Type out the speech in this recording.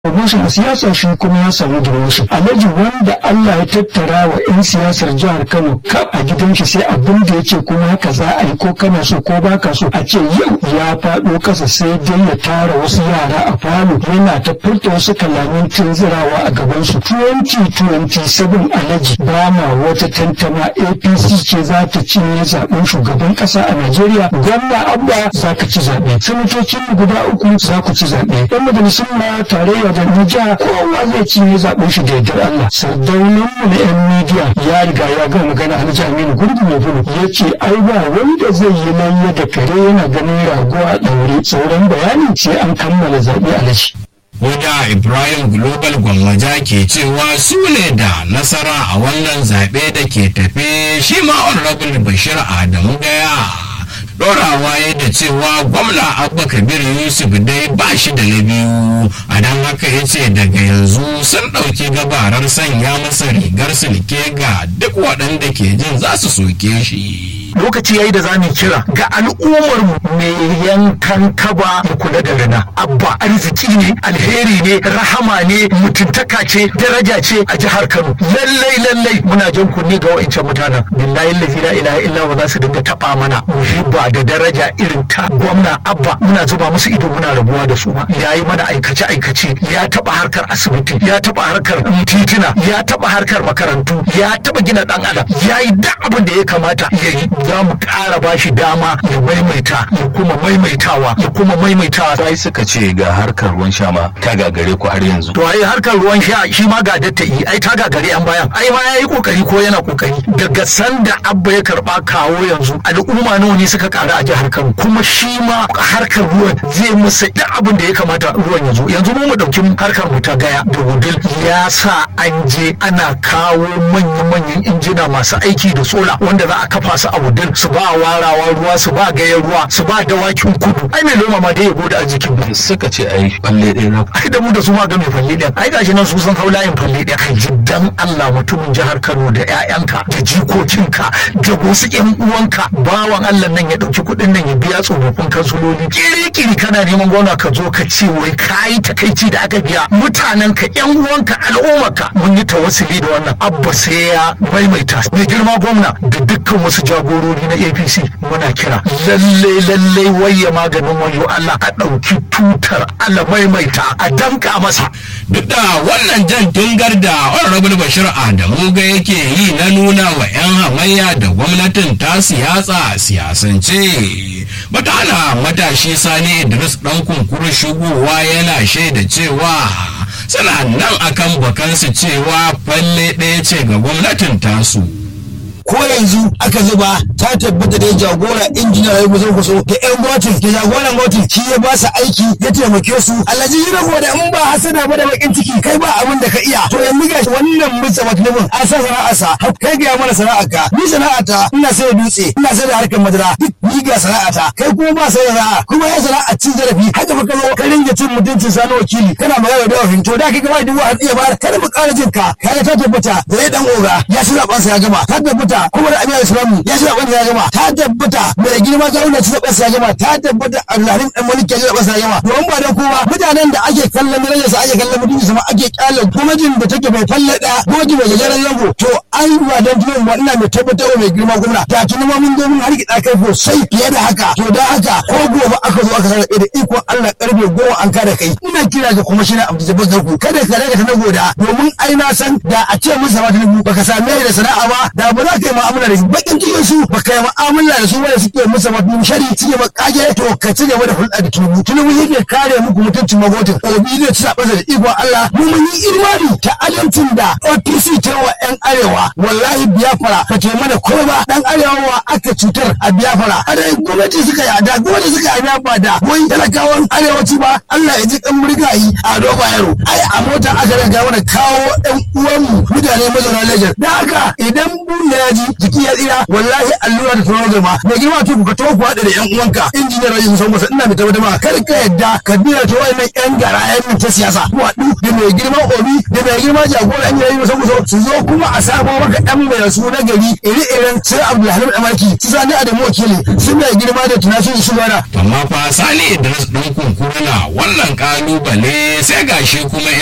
promotion a siyasa shi kuma ya samu promotion alhaji wanda Allah ya tattara wa 'yan siyasar jihar Kano kaf a gidan shi sai abin da ya ce kuma haka za a yi ko kana so ko baka so a ce yau ya faɗo ƙasa sai dai ya tara wasu yara a falo yana ta furta wasu kalaman tunzirawa a gaban su 2027 alhaji ba ma wata tantama APC ce za ta cinye zaben shugaban ƙasa a Najeriya gwamna Abba za ka ci zaɓe sanatocin guda uku za ku ci zaɓe ɗan majalisun ma tarayya da Nija kowa zai cinye zaben shi da yardar Allah sardaunan mu na 'yan midiya ya riga ya ga magana Alhaji Aminu Gurgu mai bulu ya ce ai ba wanda zai yi layya da kare yana ganin rago a ɗaure sauran bayani sai an kammala zaɓe Alhaji. Wadda Ibrahim Global Gwammaja ke cewa su ne da nasara a wannan zaɓe da ke tafe shi ma Honorable Bashir Adamu Gaya. Dorawa ya da cewa gwamna Abba Kabir Yusuf dai ba shi da na biyu, a don haka ya ce daga yanzu sun ɗauki gabarar sanya masa rigar silke ga duk waɗanda ke jin za su soke shi. lokaci yayi da za mu kira ga al'ummar mu mai yankan kaba mu kula da rana abba arziki ne alheri ne rahama ne mutuntaka ce daraja ce a jihar Kano lallai lallai muna jan kunne ga wa'ancan mutanen billahi la ilaha illa wa za su dinga taba mana muhibba da daraja irin ta gwamna abba muna zuba musu ido muna rabuwa da su ma yayi mana aikace aikace ya taba harkar asibiti ya taba harkar titina ya taba harkar makarantu ya taba gina dan adam yayi duk abin da ya kamata ya yi za mu ƙara ba shi dama ya maimaita ya kuma maimaitawa ya kuma maimaitawa sai suka ce ga harkar ruwan sha ma ta gagare ku har yanzu to ai harkar ruwan sha shi ma ga datta yi ai ta gagare an bayan ai ma yayi kokari ko yana kokari daga sanda abba ya karba kawo yanzu al'umma nawa ne suka ƙara a jihar Kano kuma shi ma harkar ruwan zai musa duk abin da ya kamata ruwan ya zo yanzu mu mu dauki harkar mu ta gaya da wudil ya sa an je ana kawo manya-manyan injina masu aiki da sola wanda za a kafa su a wudil su ba warawa ruwa su ba gayar ruwa su ba dawakin kudu ai mai noma ma dai ya gode a jikin mu suka ce ai falle ɗaya na ai da mu da su ma ga mai falle ɗaya ai gashi nan su san hau layin falle ɗaya kai jiddan Allah mutumin jihar Kano da ƴaƴanka da jikokinka da wasu ƴan uwanka bawan Allah nan ya ɗauki kuɗin nan ya biya tsofaffin kansuloli kiri-kiri kana neman gwamna ka zo ka ce wai kayi takaici da aka biya mutanen ka ƴan uwanka al'ummarka mun yi tawassuli da wannan abba sai ya maimaita mai girma gwamna da dukkan wasu jagorori na APC muna kira lalle lalle waye maganin wayo Allah a ɗauki tutar Allah maimaita a danka masa Duk da wannan jan tungar da Honorable Bashir Adamu ga yake yi na nuna wa 'yan hamayya da gwamnatin ta siyasa a siyasance. Bata hana matashi Sani Idris ɗan kunkuru shigowa yana shaida cewa suna nan akan bakansu cewa falle ɗaya ce ga gwamnatin tasu. ko yanzu aka zuba ta tabbata da jagora injiniya ya kusa kuso da yan gwamnatin da jagoran gwamnatin shi ya ba su aiki ya taimake su alhaji yi rago da in ba hasada ba da bakin ciki kai ba abin da ka iya to yanzu ga wannan mutsa maklimin an san sana'arsa kai ga mana sana'arka ni sana'ata ina sai da dutse ina sai da harkar madara duk ni ga sana'ata kai kuma ba sai da sana'a kuma ya sana'a cin zarafi haka fa ka zo ka ringa cin mutuncin sani wakili kana magana da wafin to da kai gaba da wa'ad iya bayar kada mu ƙara jin ka kaga ta tabbata da ya dan oga ya ci zaɓen sa ya gama ta tabbata kuma da abin islamu ya ci zaɓen ya gama ta tabbata mai girma ta wanda ci zaɓen sa ya gama ta tabbata abdulharim dan maliki ya ci zaɓen sa ya gama domin ba dan kowa mutanen da ake kallon darajar sa ake kallon mutunci sama ake kallon gwamnatin da take mai falle ɗaya gwamnati mai gajeren zango to ai ba dan tunan ba ina mai tabbatar wa mai girma gwamna da tuni ma mun zo mun harkiɗa kai sosai fiye da haka to da haka ko gobe aka zo aka sarrafe da ikon Allah karfe goma an kada kai ina kira ga kuma shine Abdul Jabbar Garku kada ka rage ta na goda domin ai na san da a ce mun sama tunubu baka same da sana'a ba da ba za ka yi mu'amala da shi bakin cikin su baka yi mu'amala da su wanda suke musa tunubu shari suke makage to ka ci gaba da hulɗa da tunubu tunubu yake kare muku mutuncin magotin obi zai ci zaɓensa da ikon Allah mu mun yi imani ta adalcin da OPC ta wa 'yan arewa wallahi biyafara ka ce mana kuma ba dan arewa aka cutar a biyafara a da gwamnati suka yi da gwamnati suka yi ba da wai talakawan arewaci ba Allah ya ji kan murgayi a doba yaro ai a mota aka riga mana kawo ɗan uwanmu mutane mazauna Legas da haka idan buya daji jiki ya tsira wallahi allura da tunawa zama mai girma to ka to ku haɗa da yan uwanka injiniyar rajin musamman masa ina mai tabbatar ma kar ka yadda ka biya ta wayannan yan gara yan ta siyasa ku haɗu da mai girma obi da mai girma jagora yan yayi musamman su zo kuma a sabo maka yan mai su na gari iri-irin su abdulhalim amaki su sani adamu wakili su mai girma da tunashin shugaba amma fa sani idris ɗan kunkura na wannan kalubale sai gashi kuma